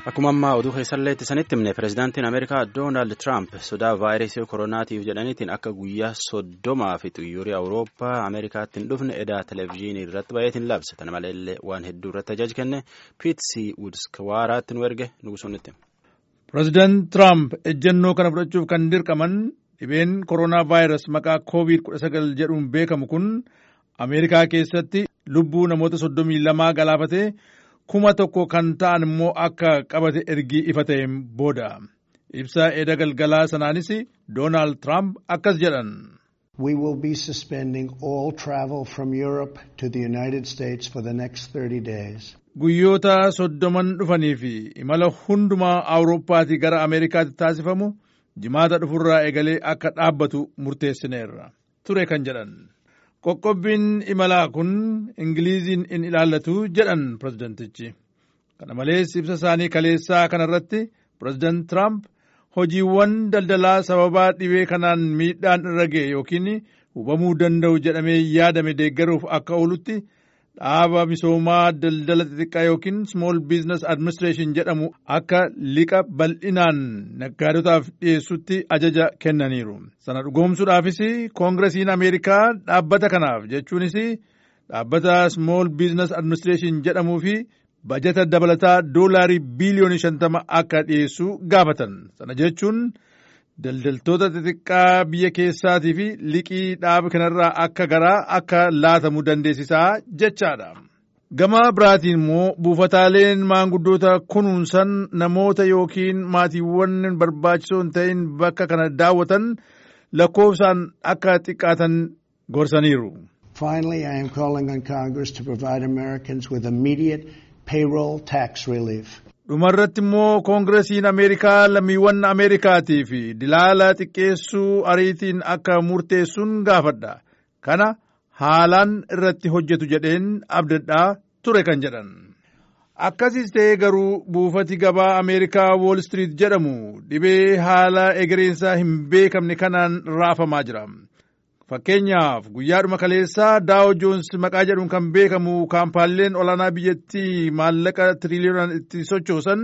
Akkuma ammaa oduu keessallee ittisanitti himne pirezidaantiin Ameerikaa Doonaald Tiraamp sodaa vaayirasii koronaatiif jedhaniitiin akka guyyaa soddomaa fi xiyyoorri Awurooppaa Ameerikaatti hin dhufne edaa televezyiinii irratti baay'eetiin labse. Kana maleellee waan hedduu irratti ajaja kenne Piitsi Wudskwaaraatti nu erge nugusoonitti. Pirezidaant Tiraamp ejjennoo kana fudhachuuf kan dirqaman dhibeen koronaa vaayirasii maqaa COVID-19 jedhuun beekamu kun Ameerikaa keessatti lubbuu namoota soddomii lamaa galaafatee kuma tokko kan ta'an immoo akka qabate ergii ifa ta'een booda ibsa eeda galgalaa sanaanis doonaald tiraamp akkas jedhan. We will be suspending all travel from Europe to the United States for the next 30 days. Guyyoota soddoman dhufanii fi imala hundumaa Awurooppaatii gara Ameerikaatti taasifamu jimaata dhufurraa eegalee akka dhaabbatu murteessineerra ture kan jedhan. Qoqqobbiin imalaa kun Ingiliiziin in ilaallatu jedhan pirezidantichi. Kana malees ibsa isaanii kaleessaa kanarratti pirezidaant Tiraamp hojiiwwan daldalaa sababaa dhibee kanaan miidhaan irra ga'e yookiin hubamuu danda'u jedhamee yaadame deeggaruuf akka oolutti dhaaba misoomaa daldala xixiqqaa yookiin Small Business Administration jedhamu akka liqa bal'inaan naggaadotaaf dhiyeessutti ajaja kennaniiru. Sana dhugoomsuudhaafis koongiresiin Ameerikaa dhaabbata kanaaf jechuunis dhaabbata Small Business Administration jedhamuu fi bajata dabalataa doolaarii biiliyoonii shantama akka dhiyeessu gaafatan. Sana jechuun daldaltoota xixiqqaa biyya keessaatii fi liqii dhaaba kanarraa akka garaa akka laatamu dandeessisaa jechaadha. Gama biraatiin immoo buufataaleen maanguddoota kunuunsan namoota yookiin maatiiwwan barbaachisoo hin ta'in bakka kana daawwatan lakkoofsaan akka xiqqaatan gorsaniiru. Finally, I am calling on Congress to provide Americans with immediate payroll tax relief. dhumarratti immoo koongiresiin ameerikaa lammiiwwan ameerikaatii fi dilaala xiqqeessuu ariitiin akka murteessuun gaafadha kana haalaan irratti hojjetu jedheen abdadhaa ture kan jedhan akkasiis ta'ee garuu buufati gabaa ameerikaa wool street jedhamu dhibee haala egereensaa hin beekamne kanaan raafamaa jira fakkeenyaaf guyyaadhuma kaleessaa daawo joons maqaa jedhuun kan beekamu kaampaaleen olaanaa biyyattii maallaqa tiriliyoonaan itti sochoosan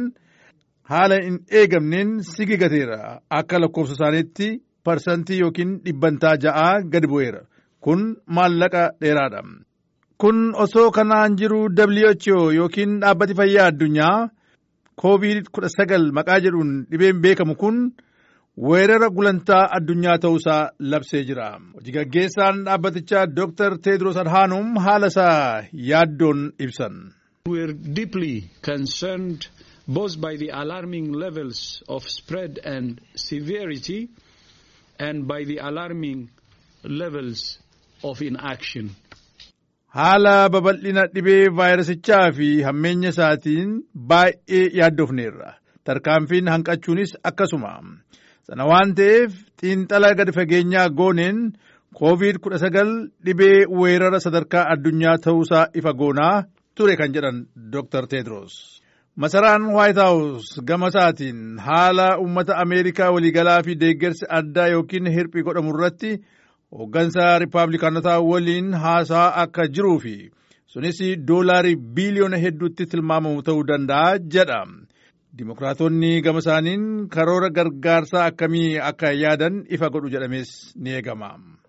haala hin eegamneen sigigateera akka lakkoofsa isaaniitti parsantii yookiin dhibbantaa ja'aa gadi bu'eera kun maallaqa dheeraadha. kun osoo kanaan jiru WHO yookiin dhaabbati fayyaa addunyaa COVID-19 maqaa jedhuun dhibeen beekamu kun. weerara gulantaa addunyaa ta'uusaa labsee jira. Hojii gaggeessaan dhaabbatichaa Dr. Tedros Adhanom haala isaa yaaddoon ibsan. We are deeply concerned both by the alarming levels of spread and severity and by the alarming levels of inaction. Haala babal'ina dhibee vaayirasichaa fi hammeenya isaatiin baay'ee yaaddofneerra. Tarkaanfiin hanqachuunis akkasuma. sana waan ta'eef xiinxala gadi fageenyaa gooneen COVID-19 dhibee weerara sadarkaa addunyaa ta'uusaa ifa goonaa ture kan jedhan Dr. Tedros. Masaraan White House gama isaatiin haala uummata Ameerikaa waliigalaa fi deeggarsi addaa yookiin hirphii godhamu irratti hooggansa Rippaabilikaanotaa waliin haasaa akka jiruu fi sunis doolaarii biiliyoona hedduutti tilmaamamu ta'uu danda'a jedha. Dimokiraatonni gama isaaniin karoora gargaarsaa akkamii akka yaadan ifa godhu jedhames ni eegama.